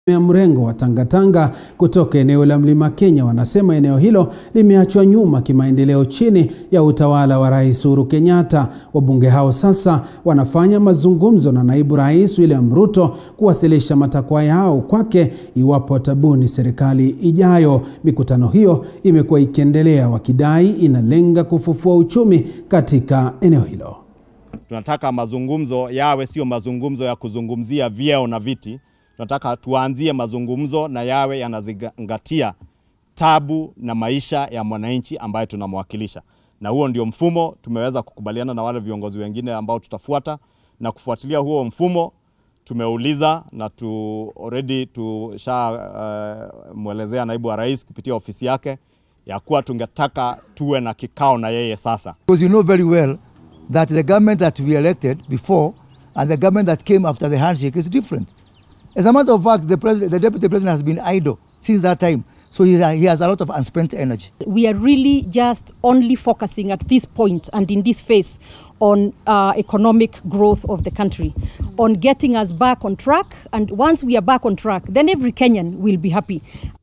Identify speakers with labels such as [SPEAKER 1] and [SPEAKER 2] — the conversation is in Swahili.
[SPEAKER 1] ya mrengo wa Tangatanga kutoka eneo la Mlima Kenya wanasema eneo hilo limeachwa nyuma kimaendeleo chini ya utawala wa Rais Uhuru Kenyatta. Wabunge hao sasa wanafanya mazungumzo na naibu rais William Ruto kuwasilisha matakwa yao kwake iwapo atabuni serikali ijayo. Mikutano hiyo imekuwa ikiendelea, wakidai inalenga kufufua uchumi katika eneo hilo.
[SPEAKER 2] Tunataka mazungumzo yawe sio mazungumzo ya kuzungumzia vyeo na viti tunataka tuanzie mazungumzo na yawe yanazingatia tabu na maisha ya mwananchi ambaye tunamwakilisha, na huo ndio mfumo tumeweza kukubaliana na wale viongozi wengine ambao tutafuata na kufuatilia huo mfumo. Tumeuliza na tu already tushamwelezea uh, naibu wa rais kupitia ofisi yake ya kuwa tungetaka tuwe na kikao na yeye sasa,
[SPEAKER 3] because you know very well that the government that we elected before and the government that came after the handshake is different. As a matter of fact, the, president, the deputy president has been idle since that time. So he, he has a lot of unspent energy.
[SPEAKER 4] We are really just only focusing at this point and in this phase on uh, economic growth of the country, on getting us back on track. And once we are back on track, then every Kenyan will be happy.